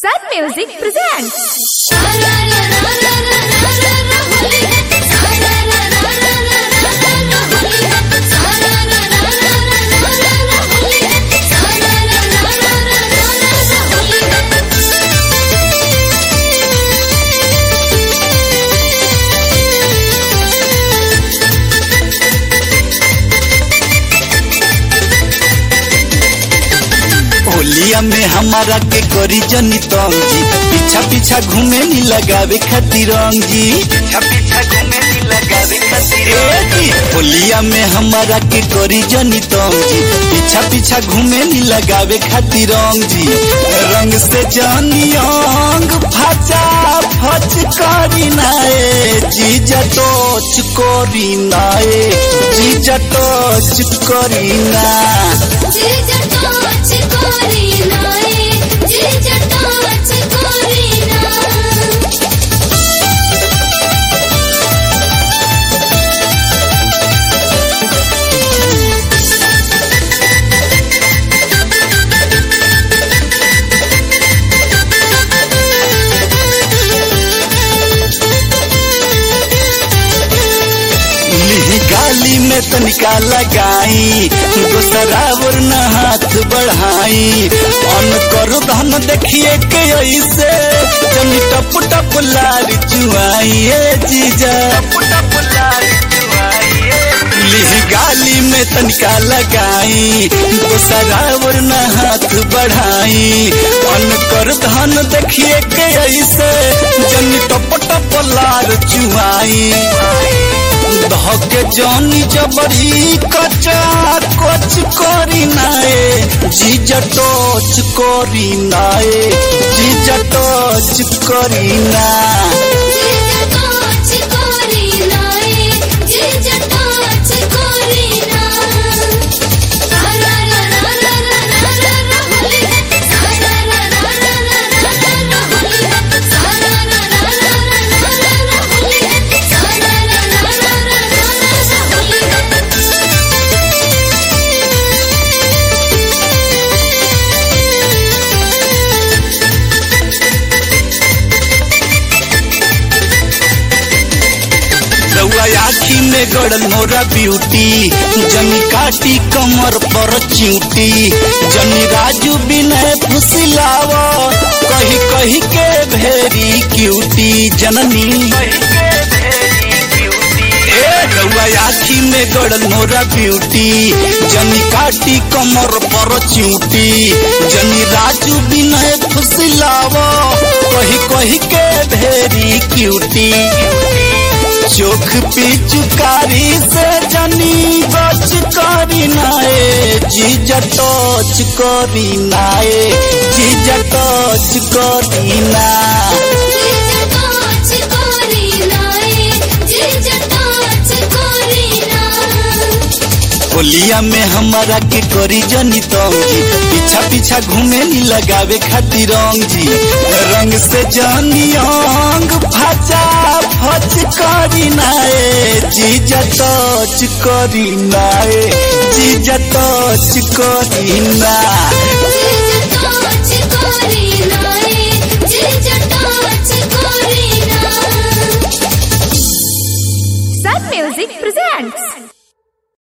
Sun Music presents. होलिया में हमारा के करी जनी तंगी पीछा पीछा घूमे नी लगावे खातिर रंगी पीछा पीछा घूमे नी लगावे खातिर होलिया में हमारा के करी जनी तंगी पीछा पीछा घूमे नी लगावे खातिर रंगी रंग से जानी अंग फचा फच करी नाए जीजा टोच करी नाए जीजा टोच करी ना लिही गाली में तनिका लगाई दूसरा और न हाथ बढ़ाई अन करो धन देखिए के ऐसे जनी टप टप लारी चुआई ए जीजा लिही गाली में तनिका लगाई दूसरा और न हाथ बढ़ाई अन कर धन देखिए के ऐसे जनी टप टप लार चुआई धके जनी जबरी कचा कोच करी नाए जीजा टोच करी नाए जीजा टोच करी ना रउआ आखी में गड़ल मोरा ब्यूटी जनी काटी कमर पर चिंटी जनी राजू बिनय फुसिलाव कही कही के भेरी क्यूटी जननी ए रउआ आखी में गड़ल मोरा ब्यूटी जनी काटी कमर पर चिंटी जनी राजू बिनय फुसिलाव कही कही के भेरी क्यूटी चोख पिचुकारी से जनी बच करी नाए जीजा टच करी नाए जीजा टच करी ना होलिया में हमारा के करी जनी तंगी पीछा पीछा घूमे नी लगावे खातिर रंगी रंग से जनी अंग फचा फच करी नाए जीजा टच करी नाए जीजा टच करी ना Sun Music presents.